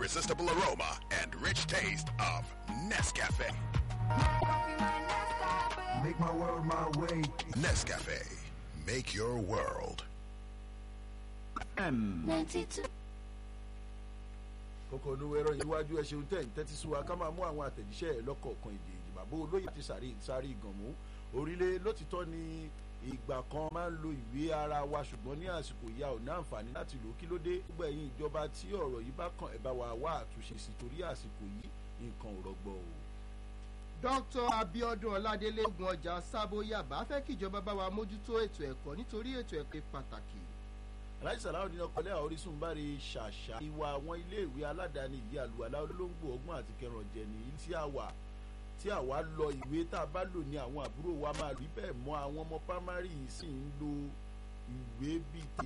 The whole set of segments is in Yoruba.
irresistible aroma and rich taste of Nescafe. Make my world my way. Nescafe. Make your world. kókó olówó ẹ̀rọ iwájú ẹ ṣeun tẹ̀ ń tẹ́tí sí wa ká máa mú àwọn àtẹ̀jíṣẹ́ ẹ̀ lọ́kọ̀ọ̀kan èdè ìdìbàbò olóyè àti sàrí sáré ìgànmú orílẹ̀ lótìtọ́ ni ìgbà kan máa ń lo ìwé ara wa ṣùgbọ́n ní àsìkò ìyá ò ní àǹfààní láti lò ó kí ló dé gbogbo ẹ̀yin ìjọba tí ọ̀rọ̀ yìí bá kàn ẹ̀ bá wa wá àtúnṣe sí torí àsìkò yìí nǹkan ò rọgbọ o. dr abiodun ọládélé ogun ọjà sábó yàbá fẹ́ kí ìjọba bá wa mójútó ètò ẹ̀kọ́ nítorí ètò ẹ̀kọ́ pàtàkì. aláìsí sàláwọ̀ nínú ọkọ̀lẹ́ àwọn orísun bá rí ṣàṣà ìwà àwọn iléèwé aládàáni yìí àlùwàlá olóńgbò ọgbọ́n àti kẹrànjẹ nìyí tí a wà tí àwa lọ ìwé tá a bá lò ní àwọn àbúrò wa máa rí bẹ́ẹ̀ mọ́ àwọn ọmọ pámárì yìí sì ń lo ìwé bíi tè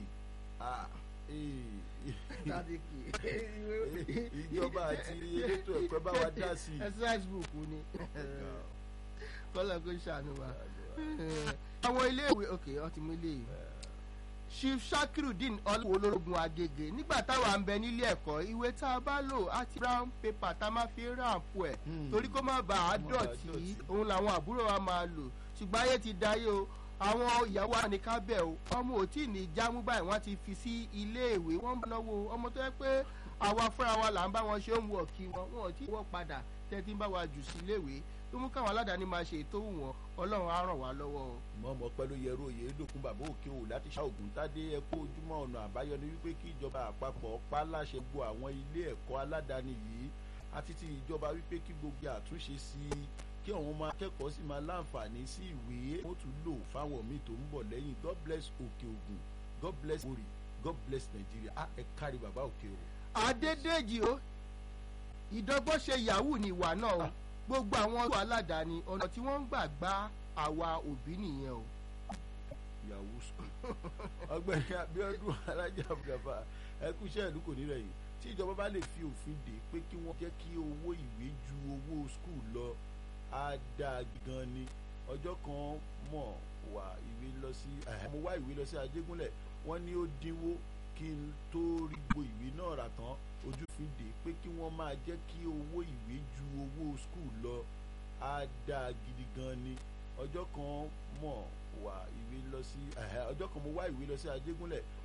ìjọba àti elétò ẹ̀kọ́ bá wa dá sí i. exercise book ni kọ́lá kó ṣàánú wa. àwọn iléèwé ok ọtí mú iléèwé chief shakirudeen ọlọ́wọ́ ológun agége nígbà táwa ń bẹ nílé ẹ̀kọ́ ìwé tá a bá lò àti brown paper tá a máa fi ráǹpù ẹ̀ torí kó má bàa dọ̀tí òun làwọn àbúrò wa máa lò ṣùgbọ́n ayé ti dayé o àwọn ìyàwó àníkábẹ̀ o ọmọ ò tí ì ní jámú báyìí wọ́n ti fi sí iléèwé wọ́n bá náwó ọmọ tó yẹ pé àwa fúnra wa là ń bá wọn ṣe ń wọ̀ kí wọn wọn ò tí ì wọ́ padà tẹ́tí ń bá wa jù sí iléèwé tó mú káwọn aládàáni máa ṣe ètò wọn ọlọ́run á ràn wá lọ́wọ́ o. mọ̀mọ́ pẹ̀lú yẹ̀rọ òye lókun bàbá òkè o láti ṣá ògùn tádé ẹ̀kọ́ ojúmọ́ ọ̀nà àbáyọ ni wípé kí ìjọba àpapọ̀ pa láṣẹ gbọ́ àwọn ilé ẹ̀kọ́ aládàáni yìí àti ti ìjọba wípé kí gbogbo àtúnṣe sí i kí àwọn ọmọ akẹ́kọ̀ọ́ sì máa láǹfààní sí ìwé ó tún lò fáwọn míì tó ń bọ̀ lẹ́yìn god bless òkè ògùn god bless orí god bless nàìjíríà á ẹ kárí bàbá òkè o. adédèjì o ìdọ́gbọ́n ṣe yahoo ní ìwà náà o gbogbo àwọn ọ̀dọ́ aládàáni ọ̀nà tí wọ́n ń gbà gbá àwa òbí nìyẹn o. yahoo school ọgbẹni abiodun alájà abdulgafar ẹkúṣẹ́ ìlú kò ní rẹ̀ yìí tí ìjọba bá lè fi òfin dè pé kí wọ́n jẹ́ kí owó ìwé ju owó skul lọ á dáa gan ni ọjọ́ kan mọ̀ wá ìwé lọ sí mo wá ìwé lọ sí ajégúnlẹ̀ wọ́n ní ó dínwó kí n tó rí gbo ìwé náà rà tán ojú fi dè pé kí wọ́n máa jẹ́ kí owó ìwé ju owó skul lọ á dáa gidi gan ni ọjọ́ kan mọ̀ wá ìwé lọ sí ọjọ́ kan mo wá ìwé lọ sí ajégúnlẹ̀